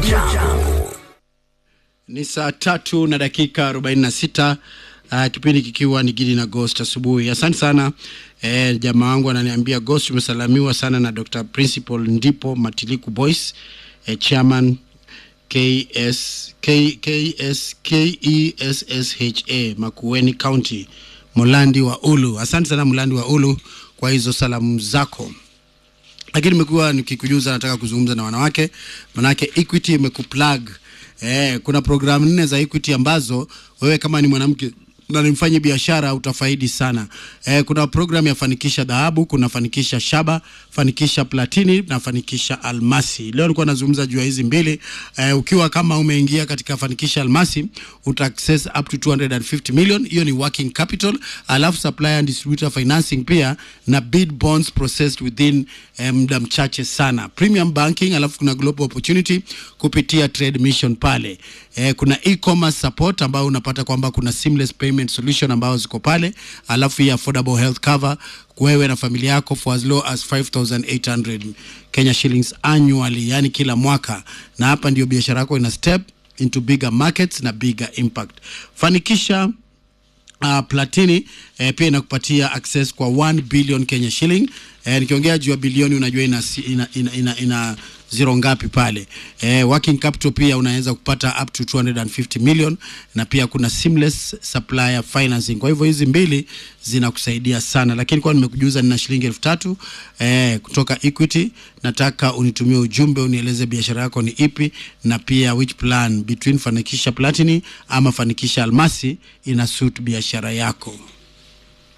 Jambo. Ni saa tatu na dakika 46 uh, kipindi kikiwa ni Gidi na Ghost asubuhi. Asante sana eh, jamaa wangu ananiambia Ghost, umesalamiwa sana na Dr. Principal Ndipo Matiliku Boys eh, chairman KS, K, KS, KESSHA Makueni County Mulandi wa Ulu. Asante sana Mulandi wa Ulu kwa hizo salamu zako lakini nimekuwa nikikujuza, nataka kuzungumza na wanawake, manake Equity imekuplug. Eh, kuna programu nne za Equity ambazo wewe kama ni mwanamke na ni mfanye biashara utafaidi sana. Eh, kuna program ya fanikisha dhahabu, kuna fanikisha shaba, fanikisha platini na fanikisha almasi. Leo nilikuwa nazungumza juu ya hizi mbili. Eh, ukiwa kama umeingia katika fanikisha almasi uta access up to 250 million, hiyo ni working capital, alafu supplier and distributor financing pia na bid bonds processed within eh, muda mchache sana. Premium banking, alafu kuna global opportunity kupitia trade mission pale. Eh, kuna e-commerce support ambao unapata kwamba kuna seamless payment solution ambao ziko pale, alafu hii affordable health cover wewe na familia yako for as low as 5800 Kenya shillings annually, yani kila mwaka, na hapa ndio biashara yako ina step into bigger markets na bigger impact. Fanikisha uh, platini eh, pia inakupatia access kwa 1 billion Kenya shilling. Eh, nikiongea juu ya bilioni unajua ina, ina, ina, ina, ina zero ngapi pale. Eh, working capital pia unaweza kupata up to 250 million na pia kuna seamless supplier financing. Kwa hivyo hizi mbili zinakusaidia sana, lakini kwa nimekujuza nina shilingi elfu tatu eh, kutoka Equity. Nataka unitumie ujumbe unieleze biashara yako ni ipi na pia which plan between Fanikisha Platini ama Fanikisha Almasi ina suit biashara yako.